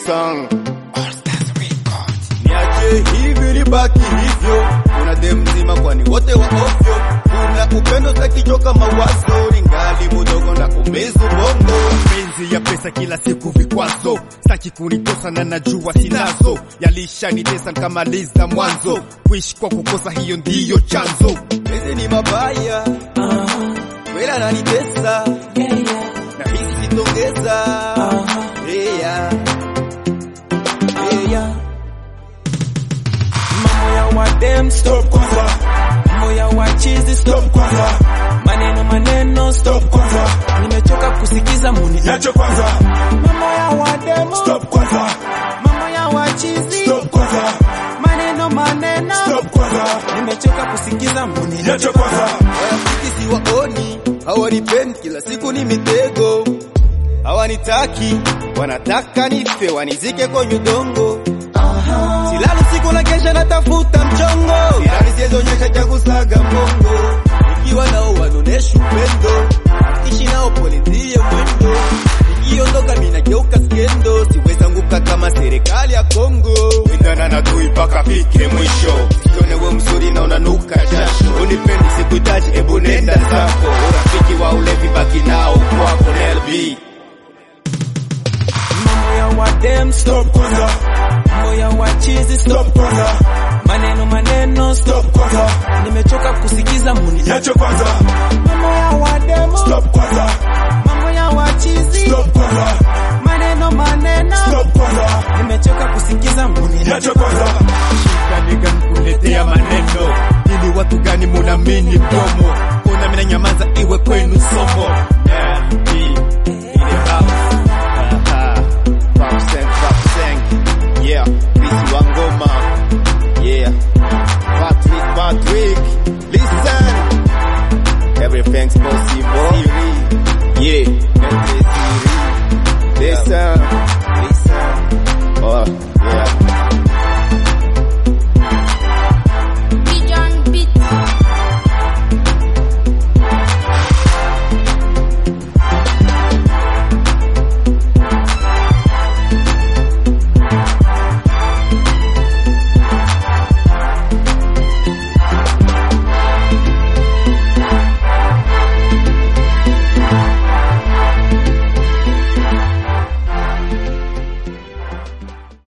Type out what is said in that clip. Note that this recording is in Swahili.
song. Niache hivi nibaki hivyo, kuna dem mzima kwani wote wa ovyo, kuna upendo takichoka mawazo, ningali mudogo na kumizu bongo. Penzi ya pesa kila siku vikwazo, saki kunitosa na najua sinazo, yalishanitesa nikamaliza mwanzo, kuishi kwa kukosa hiyo ndiyo chanzo. Penzi ni mabaya, wela nanitesa, na hisi sitongeza. Yeah. Yeah. Mambo ya wadem stop kwanza, mambo ya wachizi stop kwanza, maneno maneno stop kwanza, nimechoka kusikiza muni Niache kwanza, mambo ya wadem stop kwanza, mambo ya wachizi stop kwanza, maneno maneno stop kwanza, nimechoka kusikiza muni niache kwanza, Marafiki siwaoni, hawanipendi, kila siku ni mitego. Hawanitaki, wanataka nife, wanizike kwenye udongo. Silali siku na kesha natafuta mchongo, silali siezonyesha cha kusaga mbongo. Nikiwa nao wanonesha upendo, ishi nao pole ndiye mwendo. Nikiondoka minageuka skendo, siwezi anguka kama serikali ya Kongo. Wendana na tui mpaka fike mwisho, Sione we mzuri na unanuka jasho, unipendi sikuhitaji, ebu nenda zako. Urafiki wa ulevi baki nao kwako LB. mambo ya wadem stop stop kwanza, mambo ya wachizi stop stop kwanza, maneno maneno stop stop kwanza, nimechoka kusikiza muni niache kwanza, mambo ya wadem stop kwanza, mambo ya wachizi stop kwanza, maneno maneno stop kwanza, nimechoka kusikiza muni niache kwanza, Shida gani kuletea maneno, ili watu gani munamini mdomo, una mina nyamaza iwe kwenu somo. LB in the house. Aha. Papseng, papseng. Yeah, Bisi Wangoma. Yeah. Patrick, Patrick. Listen. Everything's possible.